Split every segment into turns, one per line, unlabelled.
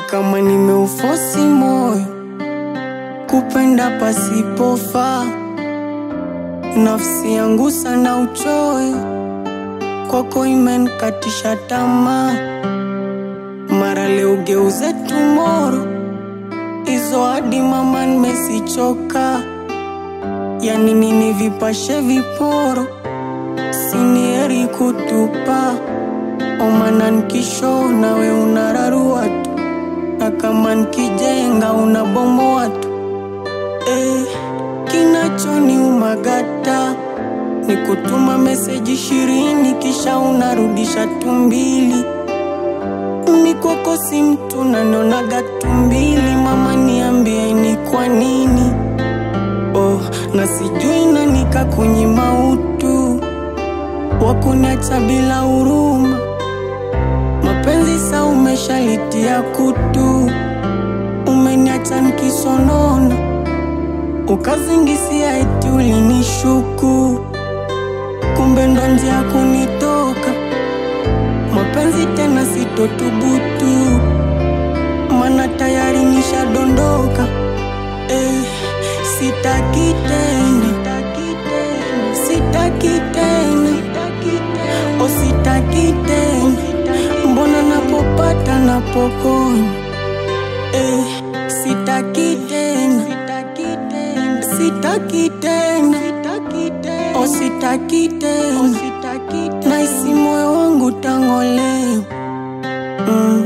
kama nimeufosi moyo kupenda pasipofaa, nafsi yangu sana uchoyo kwako imenkatisha tamaa, mara leo geuze tumoro hizo hadi mama nimesichoka, yani nini vipashe viporo, sinieri kutupa omana nkisho nawe unararua tu, na kama nkijenga unabomoa tu eh, kinachoni umagata ni kutuma meseji ishirini kisha unarudisha tumbili mikwako si mtu nanionaga tumbili mama niambie ni kwa nini oh, na sijui nanika kwenye mautu wakuniacha bila huruma mapenzi sa umeshalitia kutu umeniacha nikisonona ukazingisia eti ulinishuku kumbe ndo njia kunitoka mapenzi tena sitotubutu mana tayari nishadondoka eh, sitaki tena sitaki tena o sitaki tena mbona napopata napokonya eh, sitaki tena sitaki tena o sitaki tena naisi moyo wangu tangolewa mm.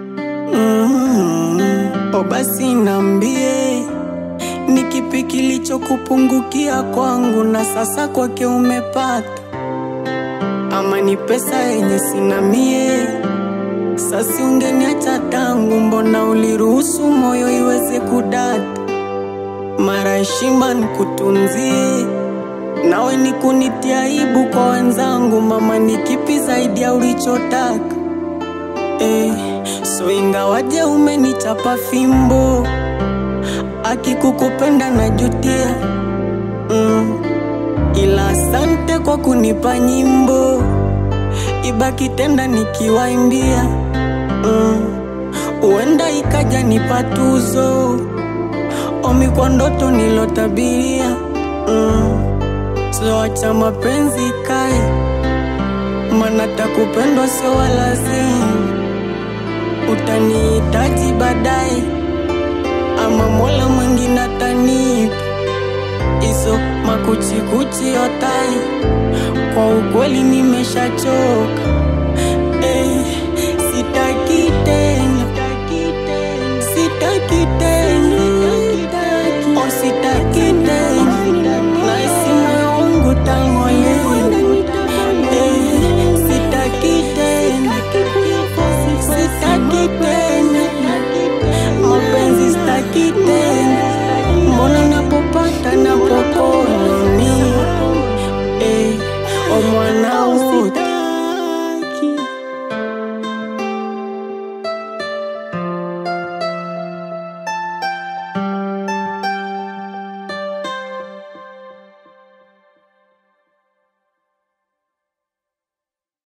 mm. o basi nambie ni kipi kilichokupungukia kwangu na sasa kwake umepata ama ni pesa yenye sina mie sasi ungeniacha tangu mbona uliruhusu moyo iweze kudata mara heshima nikutunzie nawe ni kunitia aibu kwa wenzangu mama ni kipi zaidi ya ulichotaka eh, so ingawaje umenichapa fimbo akikukupenda na jutia mm. ila asante kwa kunipa nyimbo ibaki tenda nikiwaimbia mm. uenda ikaja nipa tuzo omi kwa ndoto nilotabiria mm. soacha mapenzi kae mana takupendwa sio walazimu utanihitaji baadaye ama mola mwingine atanipa iso makuchikuchi yotai kwa ukweli nimeshachoka eh, sitaki tena sitaki tena